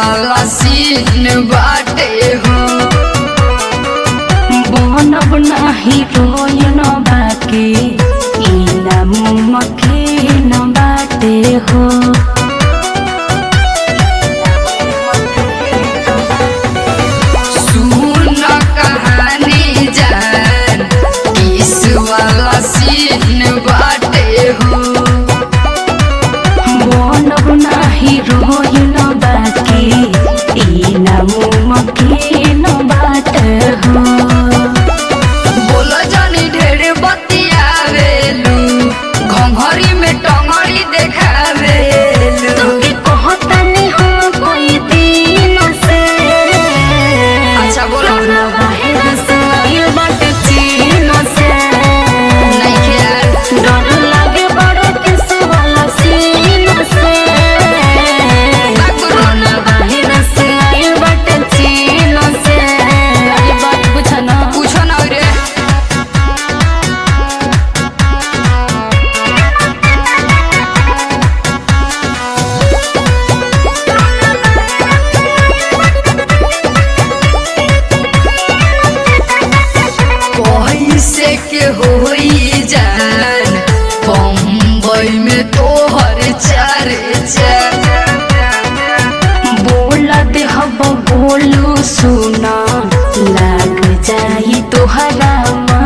वाला सीन बाटे हो बनब नाही रोयन बाके इना मुमके न बाटे हो सुन कहानी जान किस वाला सीन बाटे हो बनब नाही रोयन बाके इना मुमके न बाटे हो बोल जानी ढेर बतियावेलू घंघरी में टंगड़ी देखावेलू तुमके कहतनी हम कोई दिन से अच्छा, बोलो। तोरा बाहर से आइल बाटे चीन से नइखे यार। डर लागे बड़े किस वाला सीन से तोरा बाहर से आइल बाटे चीन से अरे बात पूछा ना पूछो ना रे पैसे के होई जान बम्बई में तोहर चार बोला दे हब बोलू सुना लाग जाई तोहरा मन